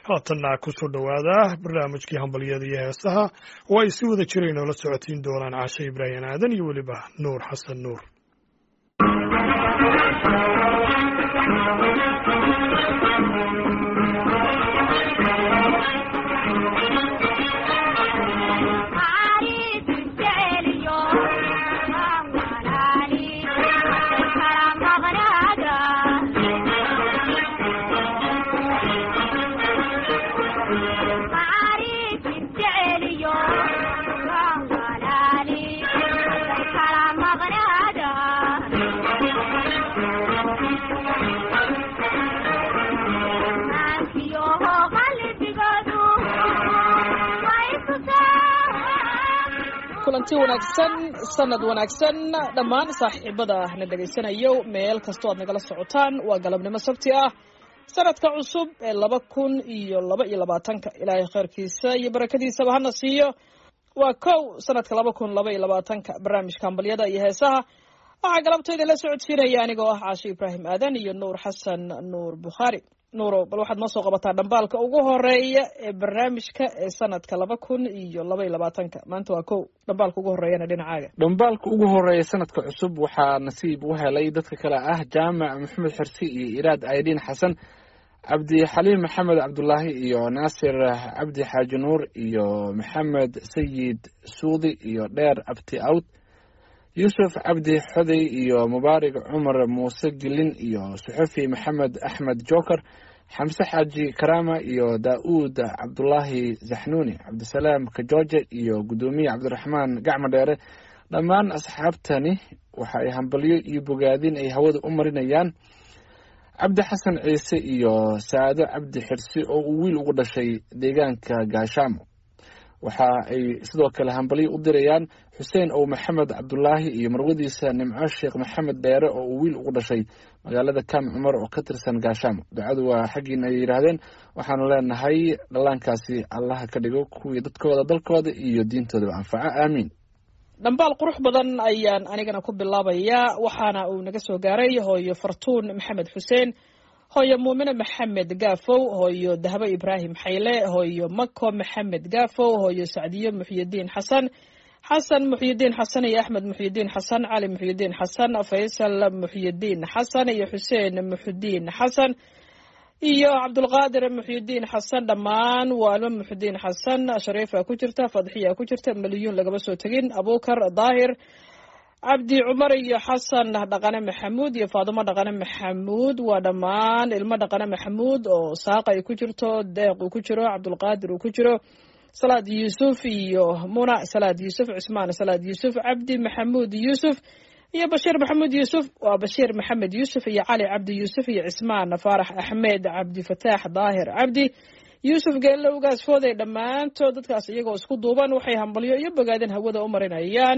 haatanna kusoo dhowaada barnaamijkii hambalyada iyo heesaha oo ay si wada jira inoola socotiin doonaan caashe ibraahim aadan iyo weliba nuur xasan nuur kulanti wanaagsan sanad wanaagsan dhammaan saaxiibada na dhegaysanayo meel kastoo aad nagala socotaan waa galabnimo sabti ah sanadka cusub ee laba kun iyo laba iyo labaatanka ilaahay kheyrkiisa iyo barakadiisaba hana siiyo waa kow sanadka laba kun laba iyo labaatanka barnaamijka hambalyada iyo heesaha waxaa galabtayda la socodsiinaya anigoo ah caashe ibraahim aadan iyo nuur xasan nuur bukhaari nuuro bal waxaad noo soo qabataa dhambaalka ugu horeeya ee barnaamijka ee sanadka laba kun iyo laba iyo labaatanka maanta waa kow dhambaalka ugu horeeyana dhinacaaga dhambaalka ugu horeeya sanadka cusub waxaa nasiib u helay dadka kale ah jaamac maxamed xirsi iyo iraad aydiin xasan cabdixaliim maxamed cabdulaahi iyo naasir cabdi xaaji nuur iyo maxamed sayid suudi iyo dheer abti awd yuusuf cabdi xoday iyo mubaarig cumar muuse gilin iyo suxufi maxamed axmed joker xamse xaaji karaama iyo daa'uud cabdulaahi zaxnuuni cabdisalaam kajooje iyo guddoomiye cabdiraxmaan gacmo dheere dhammaan asxaabtani waxa ay hambalyo iyo bogaadin ay hawada u marinayaan cabdi xasan ciise iyo saado cabdi xirsi oo uu wiil ugu dhashay deegaanka gaashaamo waxa ay sidoo kale hambalyo u dirayaan xuseen ow maxamed cabdulaahi iyo marwadiisa nimco sheekh maxamed dheere oo uu wiil ugu dhashay magaalada kaam cumar oo ka tirsan gaashaamo ducadu waa xaggiina ay yidhaahdeen waxaanu leenahay dhallaankaasi allaha ka dhigo kuwii dadkooda dalkooda iyo diintoodaba anfaco aamiin dhambaal qurux badan ayaan anigana ku bilaabayaa waxaana uu naga soo gaaray hooyo fartuun maxamed xuseen hooyo muumine maxamed gaafow hooyo dahabo ibraahim xayle hooyo mako maxamed gaafow hooyo sacdiyo muxyidiin xasan xasan muxyidiin xasan iyo axmed muxyidiin xasan cali muxyidiin xasan faysal muxyidiin xasan iyo xuseen muxudiin xasan iyo cabdulqaadir muxyidiin xasan dhammaan waalmo muxudiin xasan shariifa ku jirta fadxiya ku jirta maliyuun lagama soo tegin abuukar daahir cabdi cumar iyo xasan dhaqane maxamuud iyo faadimo dhaqane maxamuud waa dhammaan ilmo dhaqane maxamuud oo saaqa ay ku jirto deeq uu ku jiro cabdulqaadir uu ku jiro salaad yuusuf iyo muna salaad yuusuf cusmaan salaad yuusuf cabdi maxamuud yuusuf iyo bashiir maxamuud yuusuf waa bashiir maxamed yuusuf iyo cali cabdi yuusuf iyo cismaan faarax axmed cabdifataax daahir cabdi yuusuf geelowgaas fooday dhammaantood dadkaas iyagoo isku duuban waxay hambalyo iyo bogaadin hawada u marinayaan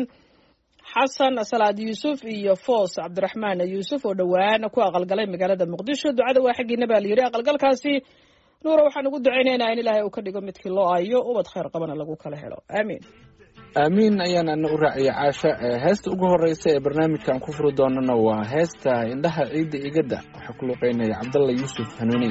xasan salaad yuusuf iyo foos cabdiraxmaan yuusuf oo dhowaan ku aqalgalay magaalada muqdisho ducada waa xaggiina baa layidhi aqalgalkaasi nuura waxaan ugu ducaynaynaa in ilaahay uu ka dhigo midkii loo ayo ubad khayr qabana lagu kala helo aamiin aamiin ayaan ana u raaciyay caasha heesta ugu horeysa ee barnaamijkan ku furi doonana waa heesta indhaha ciidda igadda waxaa ku luqeynaya cabdalla yuusuf hanuuniy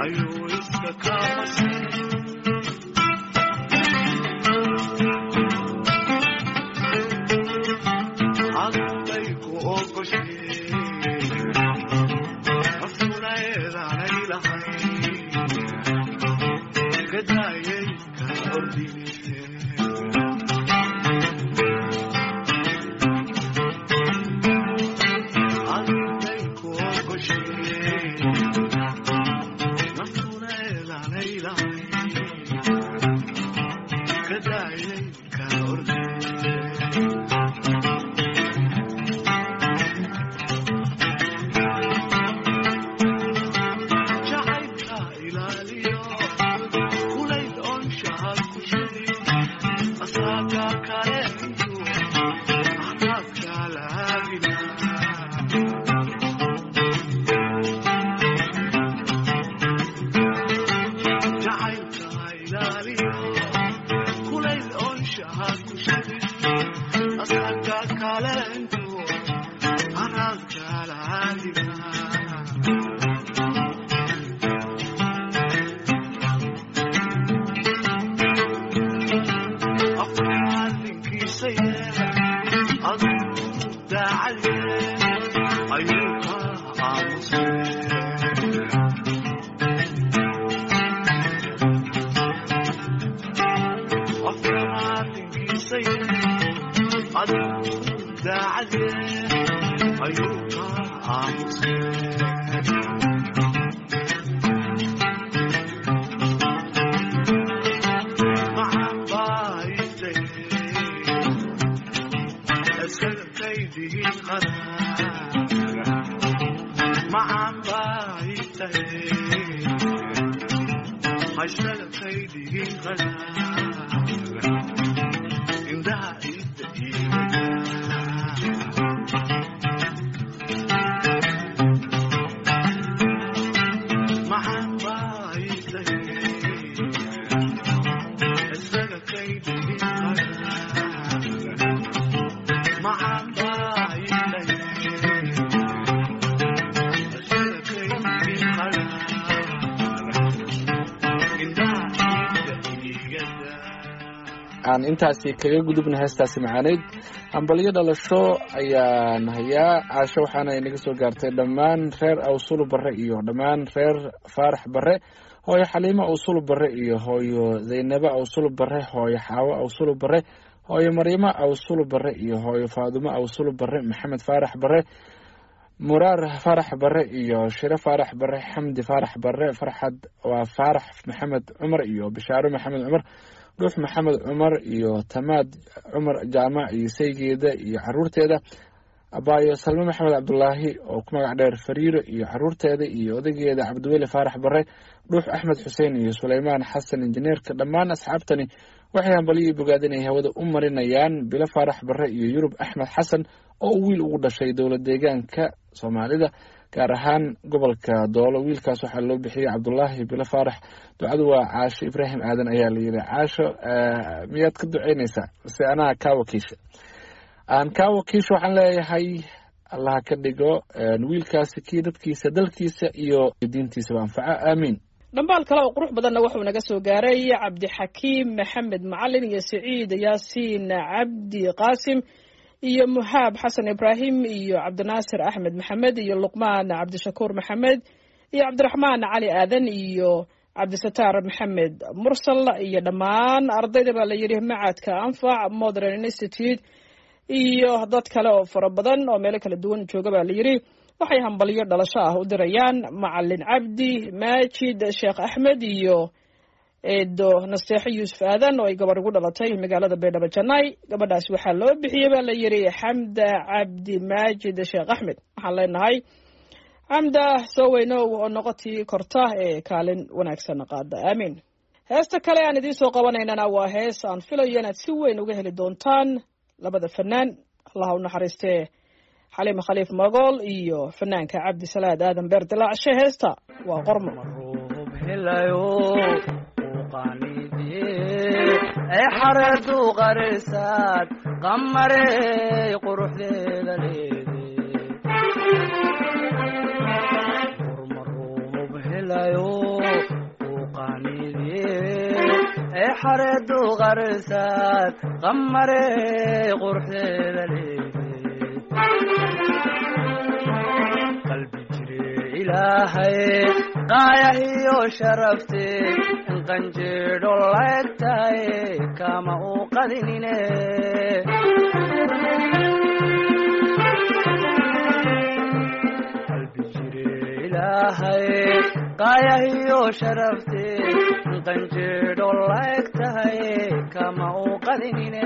aan intaasi kaga gudubna heestaasi macaaneyd hambalyo dhalasho ayaan hayaa caasho waxaana inaga soo gaartay dhammaan reer awsulu barre iyo dhammaan reer faarax barre hooyo xaliimo awsulu barre iyo hooyo zaynabo awsulu barre hooyo xaawo awsulu barre hooyo maryamo awsulu barre iyo hooyo faadumo awsulu barre maxamed faarax barre muraar faarax barre iyo shire faarax barre xamdi faarax barre farxad waa faarax maxamed cumar iyo bishaaro maxamed cumar dhuux maxamed cumar iyo tamaad cumar jaamac iyo saygeeda iyo caruurteeda abaayo salme maxamed cabdulaahi oo ku magac dheer fariiro iyo caruurteeda iyo odageeda cabdiweli faarax bare dhuux axmed xuseen iyo suleymaan xasan injineerka dhammaan asxaabtani waxay hambalyo bogaad inay hawada u marinayaan bilo faarax bare iyo yurub axmed xasan oo wiil ugu dhashay dowlad deegaanka soomaalida gaar ahaan gobolka doolo wiilkaas waxaa loo bixiyey cabdulaahi bilo faarax ducadu waa caasho ibraahim aadan ayaa la yidhi caasho miyaad ka duceynaysaa mise anaa kaa wakiisha aan kaa wakiisha waxaan leeyahay allaha ka dhigo wiilkaasi kii dadkiisa dalkiisa iyo diintiisaba anfaco aamiin dhambaal kale oo qurux badanna wuxuu naga soo gaaray cabdixakiim maxamed macalin iyo saciid yaasiin cabdi qaasim iyo muhaab xasan ibraahim iyo cabdinaasir axmed maxamed iyo luqmaan cabdishakuur maxamed iyo cabdiraxmaan cali aadan iyo cabdisataar maxamed mursal iyo dhammaan ardayda baa la yidhi macadka anfac modern institute iyo dad kale oo fara badan oo meelo kala duwan jooga baa la yidhi waxay hambalyo dhalasho ah u dirayaan macalin cabdi maajid sheekh axmed iyo eedo nasteexo yuusuf aadan oo ay gabar ugu dhalatay magaalada baydhabo janay gabadhaas waxaa loo bixiyey baa la yidhi xamda cabdi maajid sheekh axmed waxaan leenahay xamda soo weynow oo noqotii korta ee kaalin wanaagsan qaada aamiin heesta kale aan idiin soo qabanaynana waa hees aan filayo inaad si weyn uga heli doontaan labada fanaan allaha u naxariistee xaliima khaliif magool iyo fanaanka cabdi salaad aadan beer dilaacshe heesta waa qormo ay xareedu qarisaad qamarey quruxdeeda leede urmaruub helayo xareedu qarsaad qamarey quruxdeeda leeday qalbi jire ilaahay qaayahiyo sharafte in qanjeedho laegtahay kama uu qadinine qalbi jire ilaahay qaayahiyo sharafte in qanjeedho laegtahay kama uu qadinine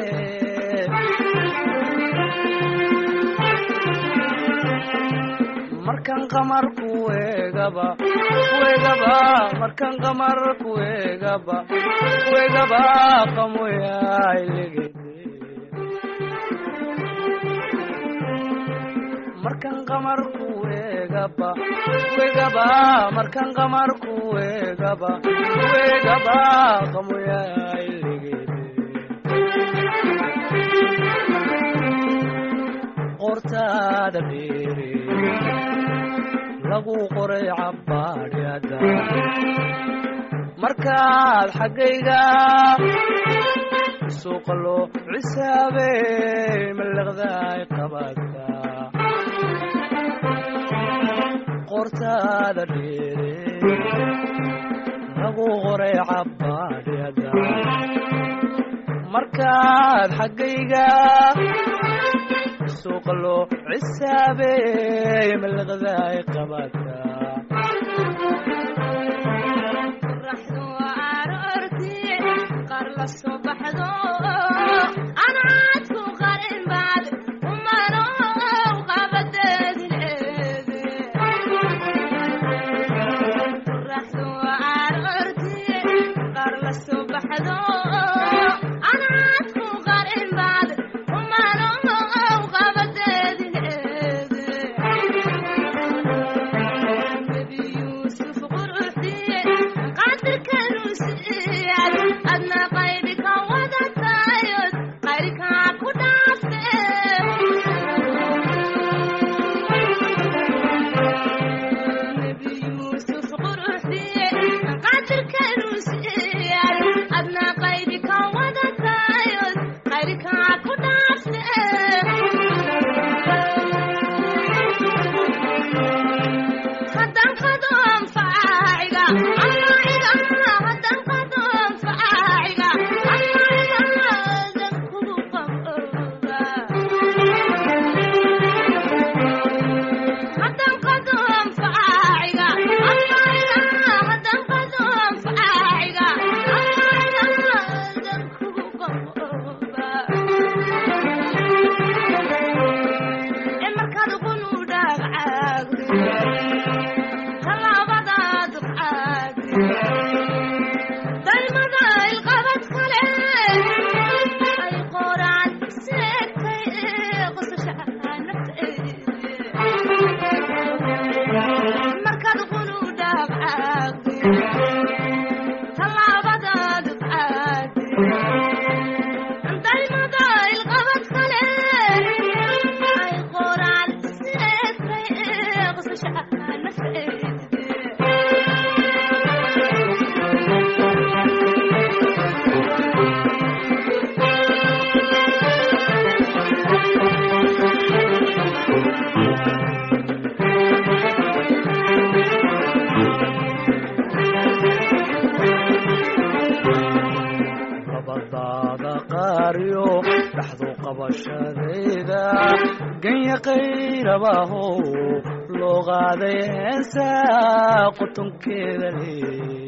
markan qamar kuegaba kuegaba markan qamar kuegaba kuegaba qamoyailegede markan qamar kuegaba kuegaba markan qamar kuegaba kuegaba qamoyailegede qortaada dheere lagu qoray cabbaadhyada markaad xaggayga suuqa loo cisaabey mallaqdaay qabadka qortaada dheere lagu qoray cabbaadhyada markaad xaggayga suuqa loo cisaabey mallaqdaay qabadka qorraxdu aroortii qaar la soo baxdo anaadku qarin baad umanow qabadeedi leede qorraxdu aroortii qaar la soo baxdo anaadku qarin baad umanow qabadeedi leede nebi yuusuf quruxdiye qadirkanu siiyad adna qaybi ka wadatayod qayrkaa ku dhaafte nebi yuusuf quruxdiye qadirkanu siiyad adna qaybi ka wadatayod qayrkaa ku dhaafte haddaan qadoon faaciga amaiga haddaan qadoon faaciga amaiga dan kugu qabooba haddaan qadoon faaciga amaiga haddaan qadoon faaciga amaiga dan kugu qabooba ee markaad uqunu dhaagcaagdi talaabadaad caagdi daymada ilqabad kale ay qoraan seegtay qosasha nafteedi markaad uqunu dhaagcaagdi talaabadaad caagdi daymada ilqabad kale ay qoraan seegtay qosasha nafteedi labadaada qaariyo dhaxdu qabashadayda ganya qayrabahow loo qaaday heesa qotonkeeda leey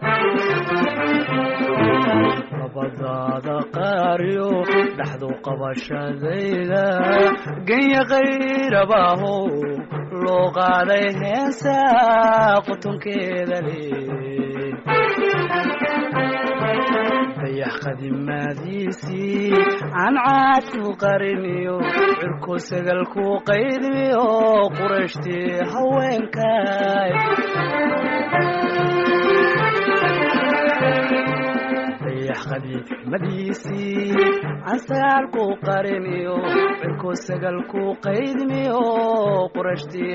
labadaada qaariyo dhaxdu qabashadayda ganya qayrabahow loo qaaday heesa qotonkeeda leey dayax qadimaadiisii cancaadku qariniyo cirku sagalku qaydmiyo qurashtii haweenkay dayax qadiimadiisii cansaalku qariniyo cirku sagalku qaydmiyo qurashtii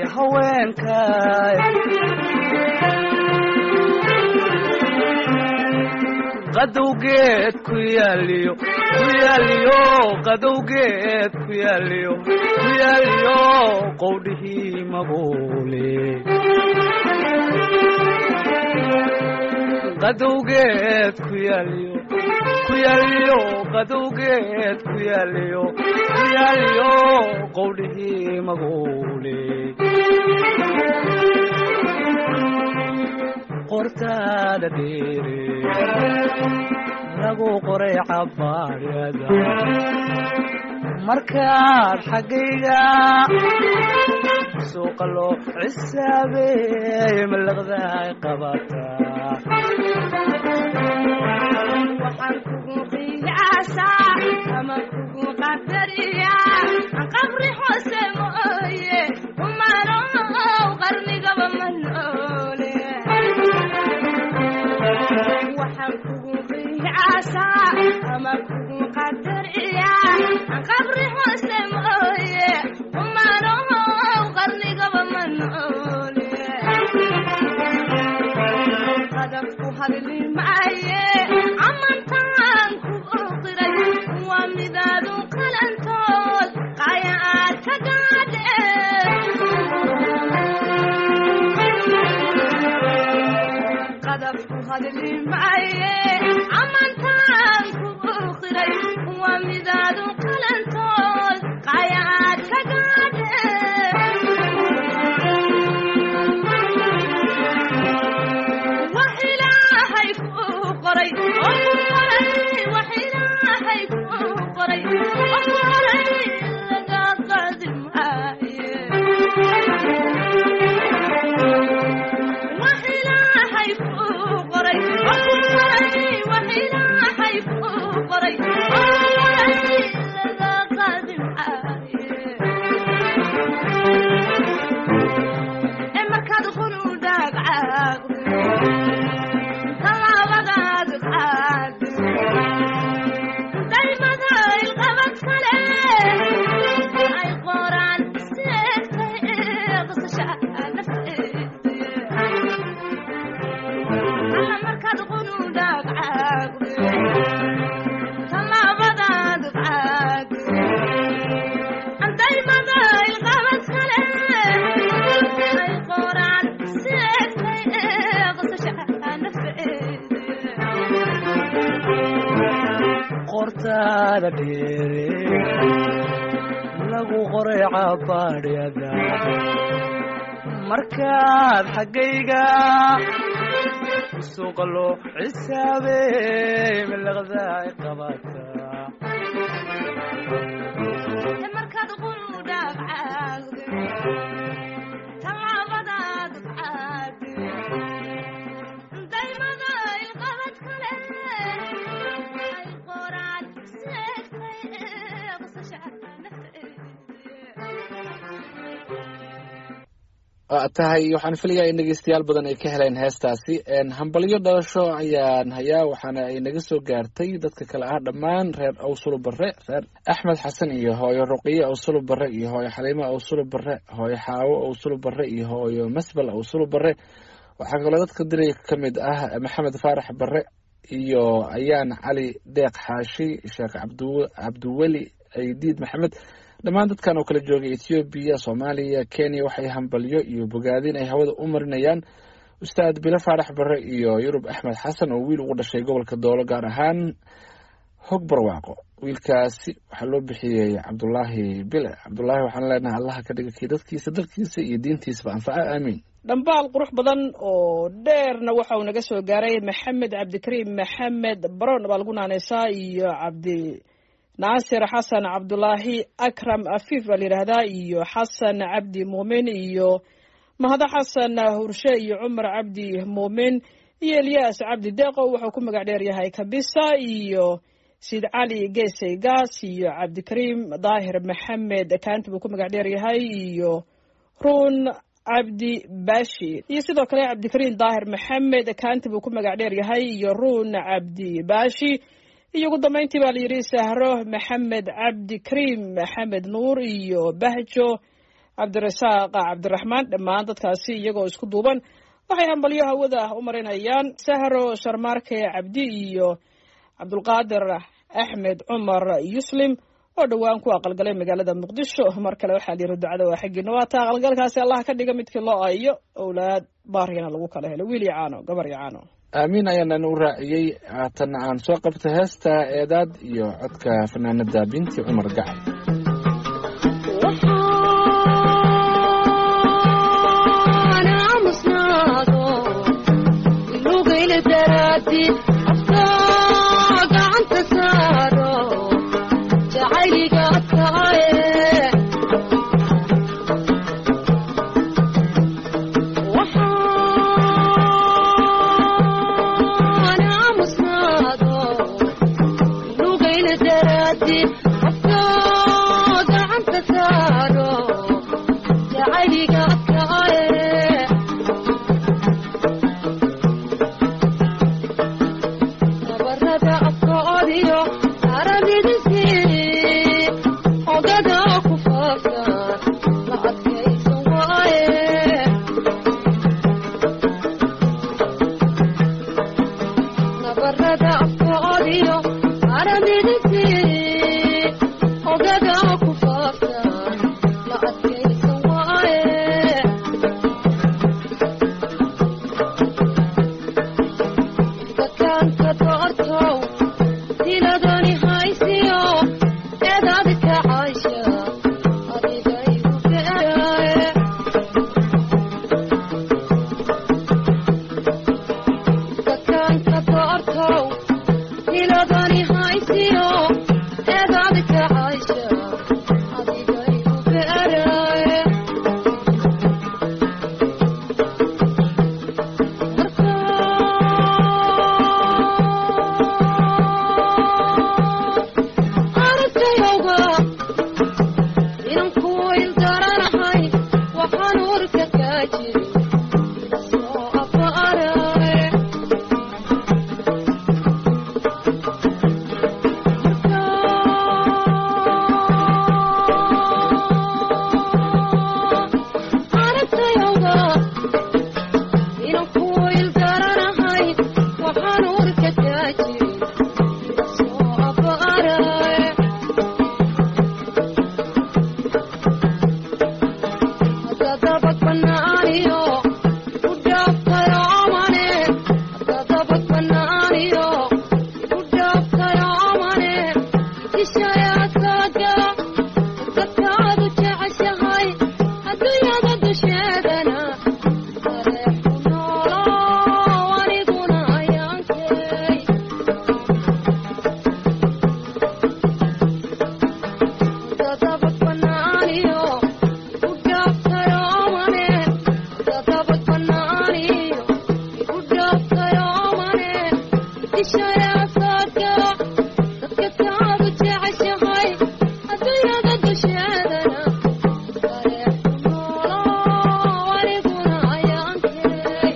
haweenkay qadowgeed ku yaaliyo ku yaaliyo qadowgeed ku yaaliyo ku yaaliyo qowdhihii maguule qadowgeed ku yaaliyo ku yaaliyo qadowgeed ku yaaliyo ku yaaliyo qowdhihii maguule qortaada dheere lagu qoray cabaariyada markaad xaggayga suuqa loo cisaabeey malaqdaay qabataa waxaan kugu qiyaasaa ama kugu qadariyaa aan qabri hoose mooye umanow qarnigaba ma noole waxaan kugu qiyaasaa ama kugu qadariyaa aan qabri hoose mooye umanow qarnigaba ma noole qadabku hadli maaye amantaan ku oqiray waa midaadu qalantood qaya aad ka gaadhe qadabku hadli maaye amantaan ku oqiray waa midaadu qalantood qaya aad ka gaadhe wax ilaahay kuu qoray oo ku qoray wax ilaahay kuu qoray oo ku qoray laga qaadi maaye wax ilaahay kuu qoray oo ku qoray wax ilaahay kuu qoray oo ku qoray laga qaadi maaye ee markaad qunu dhaagcaagdo talaabadaad qaado daymada ilqabad kale ay qoraan seegtay qasasha nafteeda alla markaad qunu dhaagcaagdo talaabadaad qaado daymada ilqabad kale ay qoraan seegtay qasasha nafteeda qortaada dheere lagu qoray cabaadhyada markaad xaggayga suuqa loo cisaabeey malaqdaay qabataa markaad qunu dhaabcaagdo tallaabadaad qaado daymada ilqabad kale ay qoraan seegtay qasasha waa tahay waxaan filayaa in dhegeystayaal badan ay ka heleen heestaasi hambalyo dhalasho ayaan hayaa waxaana ay naga soo gaartay dadka kale ah dhammaan reer awsulu bare reer axmed xasan iyo hooyo ruqiye awsulu bare iyo hooyo xaliimo awsulu bare hooyo xaawo awsulu bare iyo hooyo masbel awsulu bare waxaa kaloo dadka diray ka mid ah maxamed faarax bare iyo ayaan cali deeq xaashi sheekh cabdu cabdiweli ciidiid maxamed dhammaan dadkan oo kala joogay ethoobiya soomaaliya kenya waxay hambalyo iyo bogaadin ay hawada u marinayaan ustaad bilo faarax bare iyo yurub axmed xasan oo wiil ugu dhashay gobolka doolo gaar ahaan hog barwaaqo wiilkaasi waxaa loo bixiyey cabdulaahi bile cabdulaahi waxaan leenahay allaha ka dhiga kii dadkiisa dalkiisa iyo diintiisaba anfaca aamiin dhambaal qurux badan oo dheerna waxa uu naga soo gaaray maxamed cabdikariim maxamed baron baa lagu naaneysaa iyo cabdi naasir xasan cabdulaahi akram afiif baa la yidhaahdaa iyo xasan cabdi muumin iyo mahado xasan hurshe iyo cumar cabdi muumin iyo elyaas cabdi deeqo wuxuu ku magac dheer yahay kabisa iyo sid cali geesay gaas iyo cabdikariim daahir maxamed kaanti buu ku magac dheer yahay iyo ruun cabdi bashi iyo sidoo kale cabdikariim daahir maxamed kaanti buu ku magac dheer yahay iyo ruun cabdi bashi iyo ugu dambeyntii baa la yidhi sahro maxamed cabdikariim maxamed nuur iyo bahjo cabdirasaaq cabdiraxmaan dhammaan dadkaasi iyagoo isku duuban waxay hambalyo hawada u marinayaan sahro sharmaarke cabdi iyo cabdulqaadir axmed cumar yuslim oo dhowaan ku aqalgalay magaalada muqdisho mar kale waxaa layiri ducada waa xaggiina waa taa aqalgalkaasi allah ka dhiga midkii loo ayo owlaad baariyana lagu kala helo wiil iyo caano gabar iyo caano aamiin ayaanan u raaciyey haatanna aan soo qabta heesta eedaad iyo codka fanaanada binti cumar gacal waxaan aamusnaado lugayla daraadid afka gacanta saaro jacayliga adkaaye waxaan aamusnaado lugayla daraadid afka gacanta saaro jacayliga adkaaye nabarada afkoodiyo aramidisii ogada ku faafsan la adkaysan waaye nabarada afkoodiyo aramidisii ogada ku faafsan la adkaysan waaye dadkaanka doortow diladani haysiyo eedaad ka caysha adiga igu beeraye dadkaanka doortow diladani haysiyo eedaad ka caysha adiga igu beeraye aragtayowga inan kuwa ildaranahay waxaan urka kaa jirin soo abaaraye aragtayowga inan kuwa ildaranahay waxaan urka kaa jirin soo abaaraye hadadabad banaaniyo ku dhaaftayo amane hadadabad banaaniyo ku dhaaftayo amane ishayaasaga dadkaadu jeceshahay adduunyada dusheedana areexu noolo aniguna ayaankay dadabad banaaniyo ku dhaaftayo amane dadabad banaaniyo igu dhaaftayo amane ishayaasaga dadka kaadu jeceshahay adduunyada dusheedana areexu noolo aniguna ayaankay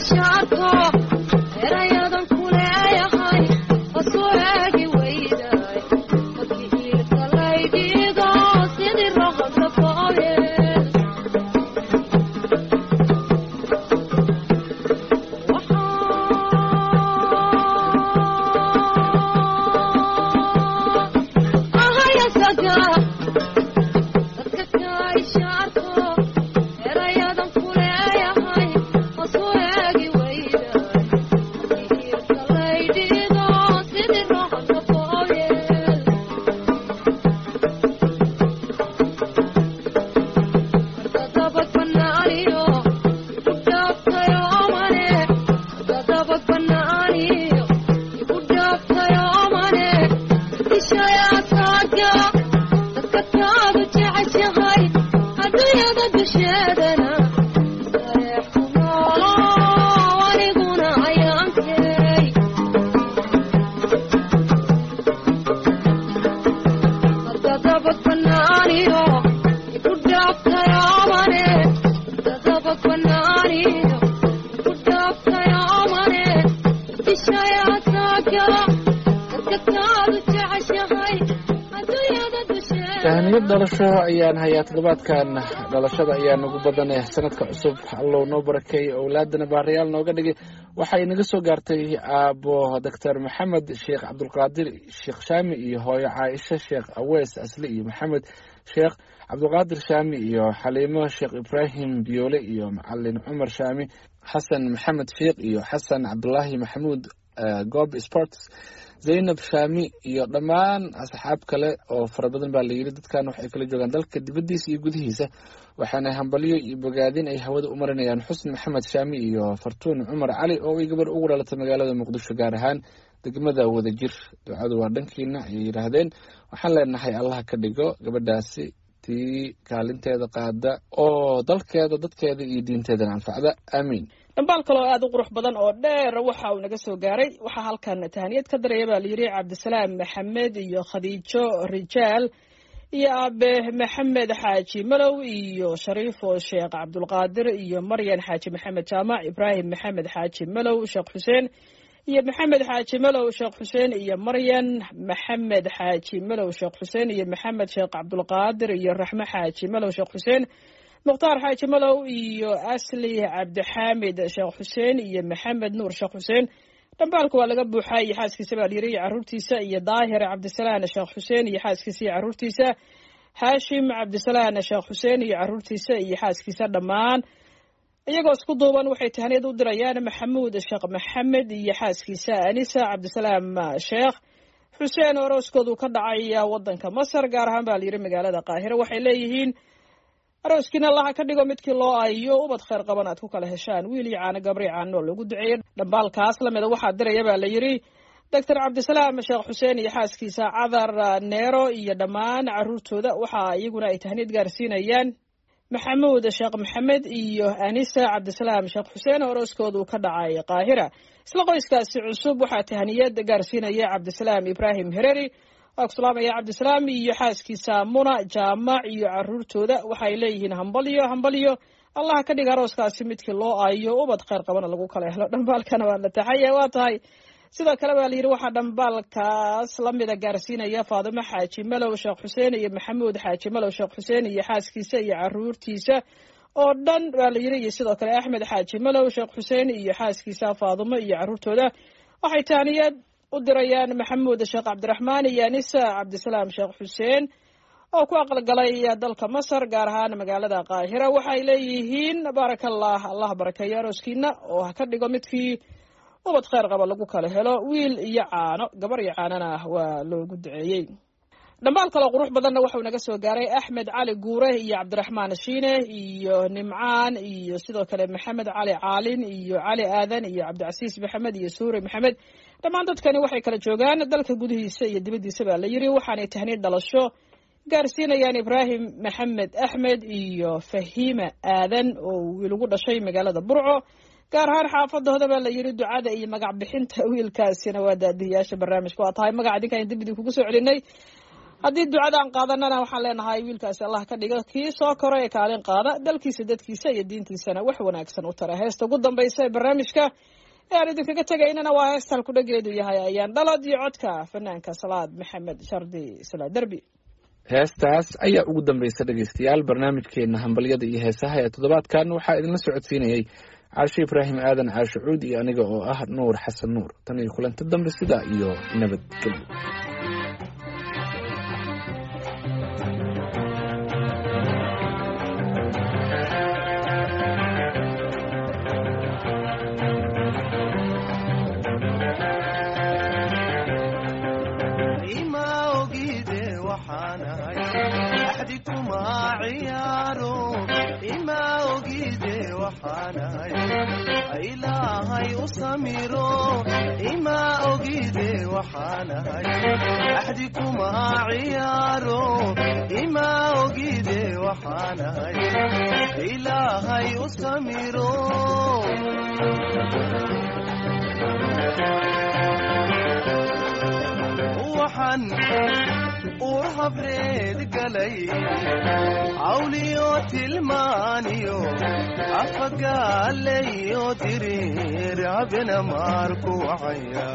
ishaarko erayadan ku leeyahay hosu eegi weyday markii iilka laydhiigo sidii roqobka fooyeel ahayasaga dadka kaa ishaarko erayadan ku leeyahay hosu eegi weyday markii iilka laydhiigo sidii roqobka fooyeel dadabad banaaniyo igu dhaaftayo mane dadabad banaaniyo igu dhaaftayo mane dishayaa taaga dadka kaadu jeceshahay adduunyada dusheedana sareex ku noolo aniguna ayaankey dadabad banaaniyo igu dhaaftayo mane dadabad banaaniyo igu dhaaftayo mane dishayaa taaga dadka kaadu jeceshahay adduunyada dusheeda tahaniyad dhalasho ayaan hayaa toddobaadkan dhalashada ayaa nagu badaneh sanadka cusub allow noo barakeey owlaadana baarayaal nooga dhigay waxay naga soo gaartay aabo doctor maxamed sheekh cabdulqaadir sheekh shaami iyo hooyo caaisha sheekh awees asli iyo maxamed sheekh cabdulqaadir shaami iyo xaliimo sheekh ibraahim biyoole iyo macalin cumar shaami xasan maxamed sheekh iyo xasan cabdulaahi maxamuud eh, goob sports zaynab shaami iyo dhammaan asxaab kale oo fara badan baa layidhi dadkan waxay kala joogaan dalka dibaddiisa iyo gudihiisa waxaana hambalyo iyo bogaadin ay hawada u marinayaan xusn maxamed shaami iyo fartuun cumar cali oo ay gabar ugu dhalatay magaalada muqdisho gaar ahaan degmada wadajir ducadu waa dhankiina ayay yidhaahdeen waxaan leenahay allah ka dhigo gabadhaasi tii kaalinteeda qaada oo dalkeeda dadkeeda iyo diinteedana anfacda aamiin dhambaal kaloo aada u qurux badan oo dheer waxa uu naga soo gaaray waxaa halkan tahaniyad ka daraya baa layidhi cabdisalaam maxamed iyo khadiijo rijaal iyo aabe maxamed xaaji malow iyo shariifo sheekh cabdulqaadir iyo maryan xaaji maxamed jaamac ibraahim maxamed xaaji malow sheekh xuseen iyo maxamed xaaji malow sheekh xuseen iyo maryan maxamed xaaji malow sheekh xuseen iyo maxamed sheekh cabdulqaadir iyo raxme xaaji malow sheekh xuseen mukhtaar xaaji malow iyo asli cabdixaamid sheekh xuseen iyo maxamed nuur sheekh xuseen dhambaalka waa laga buuxaa iyo xaaskiisa baa layiri iyo caruurtiisa iyo daahir cabdisalaan sheekh xuseen iyo xaaskiisa iyo caruurtiisa haashim cabdisalaan sheekh xuseen iyo caruurtiisa iyo xaaskiisa dhammaan iyagoo isku duuban waxay tahaniyad u dirayaan maxamuud sheekh maxamed iyo xaaskiisa anisa cabdisalaam sheekh xuseen orooskoodu ka dhacay wadanka masar gaar ahaan baa layidhi magaalada qaahire waxay leeyihiin arooskiina allaha ka dhigo midkii loo ayo ubad khayr qaban aad ku kala heshaan wiil iyo caano gabri caano lagu duceeyey dhambaalkaas lamida waxaa diraya baa la yidhi doctor cabdisalaam sheekh xuseen iyo xaaskiisa cadar neero iyo dhammaan caruurtooda waxaa iyaguna ay tahniyad gaarsiinayaan maxamuud sheekh maxamed iyo anisa cabdisalaam sheekh xuseen oo orooskoodu ka dhacay qaahira isla qoyskaasi cusub waxaa tahniyad gaarsiinaya cabdisalaam ibraahim hereri waa ku salaamaya cabdisalaam iyo xaaskiisa muna jaamac iyo caruurtooda waxay leeyihiin hambalyo hambalyo allah ka dhiga arooskaasi midkii loo aayo ubad khayr qabana lagu kala helo dhambaalkana waa la taxaya waa tahay sidoo kale baa layidhi waxaa dhambaalkaas lamida gaarsiinaya faadimo xaaji malow sheekh xuseen iyo maxamuud xaaji malow sheekh xuseen iyo xaaskiisa iyo caruurtiisa oo dhan baa la yidhi iyo sidoo kale axmed xaaji malow sheekh xuseen iyo xaaskiisa faadimo iyo caruurtooda waxay taaniyad u dirayaan maxamuud sheekh cabdiraxmaan iyo anisa cabdisalaam sheekh xuseen oo ku aqalgalay dalka masar gaar ahaan magaalada qaahira waxay leeyihiin baarakallah allah barakeeyo arooskiina oo ha ka dhigo midkii ubad khayr qaba lagu kala helo wiil iyo caano gabar iyo caanona waa loogu duceeyey dhammaal kaloo qurux badanna waxau naga soo gaaray axmed cali guure iyo cabdiraxmaan shiine iyo nimcaan iyo sidoo kale maxamed cali caalin iyo cali aadan iyo cabdicasiis maxamed iyo suure maxamed dhammaan dadkani waxay kala joogaan dalka gudihiisa iyo dibaddiisa baa la yidhi waxaanay tahniid dhalasho gaarsiinayaan ibraahim maxamed axmed iyo fahiima aadan oo wiil ugu dhashay magaalada burco gaar ahaan xaafadooda baa la yidhi ducada iyo magac bixinta wiilkaasina waa daadihiyaasha barnaamijka waa tahay magaca idinkaan dib idinkugu soo celinay haddii ducadaan qaadanana waxaan leenahay wiilkaasi allah ka dhiga kii soo koro ee kaalin qaada dalkiisa dadkiisa iyo diintiisana wax wanaagsan u tara heesta ugu dambaysa ee barnaamijka ee aan idinkaga tegaynana waa heesta halkudhageedu yahay ayaan dhalad iyo codka fanaanka salaad maxamed shardi sala derbi heestaas ayaa ugu dambaysa dhegeystayaal barnaamijkeena hambalyada iyo heesaha ee toddobaadkan waxaa idinla socodsiinayey caashe ibraahim aadan caashe cuud iyo aniga oo ah nuur xasan nuur tan iyo kulanti dambe sidaa iyo nabadgelyo ima ogide waxaanahay axdi kuma ciyaaro ima ogide waxaanahay ilaahay u samiro ima ogide waxaanahay axdi kuma ciyaaro ima ogide waxaanahay ilaahay u samiro waxaan uu habreed galay cawliyo tilmaaniyo afagaalayo diriir habena maarku wacaya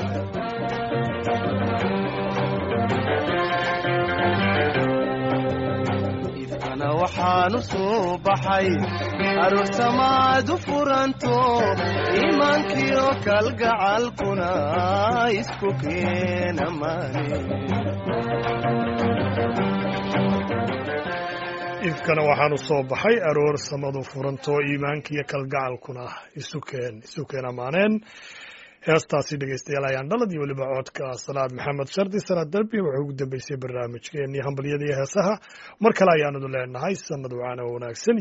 ifkana waxaanu soo baxay aroosamaadu furanto iimaankiyo kalgacalkuna isku keena maani ifkana waxaanu soo baxay aroor samadu furantoo iimaankiiyo kalgacalkuna isukeen isukeen ammaaneen heestaasi dhegeystayaal ayaan dhalad iyo weliba codka salaad maxamed shardi salaad darbi wuxuu ugu dambeysay barnaamijkeenii hambalyada iyo heesaha mar kale ayaanadu leenahay sanad wacaana wanaagsan